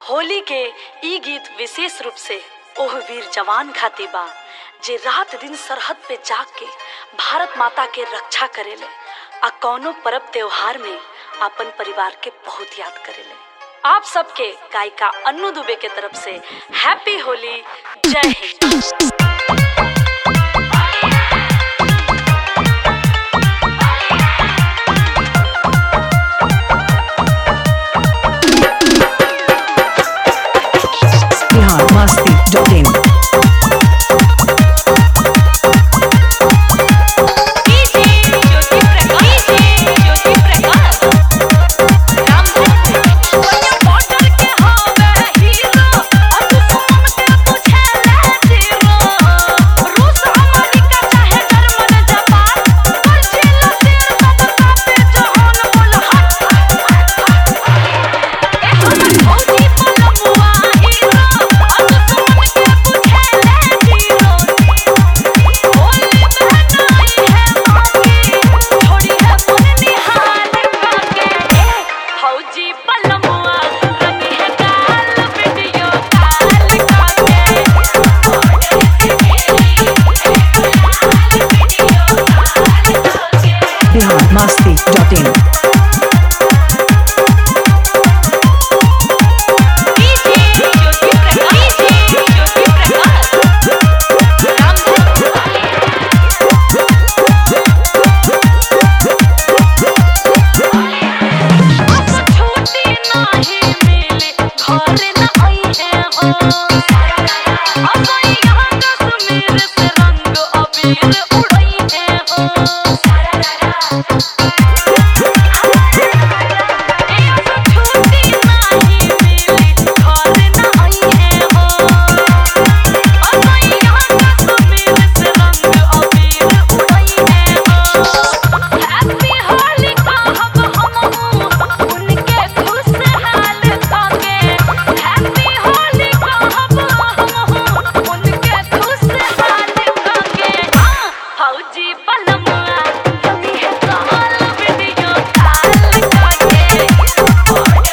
होली के ई गीत विशेष रूप से ओह वीर जवान खातिर बा जे रात दिन सरहद पे जाग के भारत माता के रक्षा करेले आ कौनो परब त्योहार में अपन परिवार के बहुत याद करेले आप सबके गायिका अन्नू दुबे के तरफ से हैप्पी होली जय हिंद बिहार मस्ती डॉट इन फौजी पलमुआ रंगी है काल वीडियो काल काके बिहार मस्ती डॉट इन फौजी पलमुआ रंगी है काल वीडियो काल काके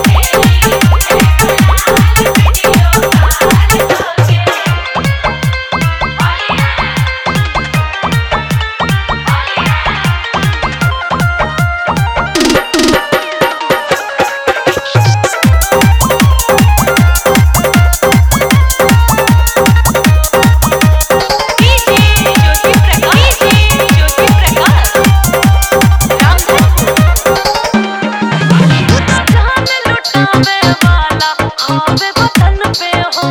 जान लुटावे वाला आवे वतन पे हो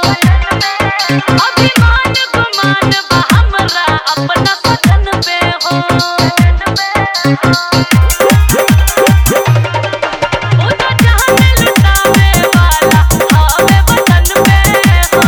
अभिमान गुमान बा हमरा अपना वतन पे हो ओ तो जान लुटावे वाला आवे वतन पे हो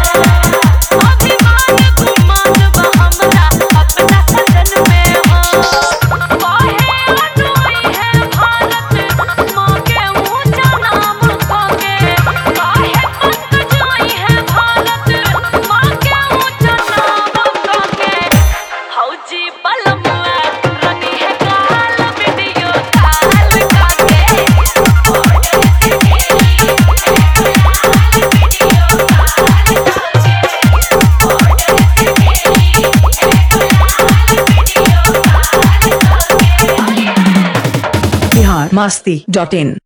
अभिमान गुमान बा हमरा अपना वतन पे हो काहे अनोई है भारत माँ के ऊंचा नाम खोके काहे पंकजाई है भारत माँ के ऊंचा नाम खोके फौजी पलमुआ रंगी है काल वीडियो काल काके बिहार मस्ती डॉट इन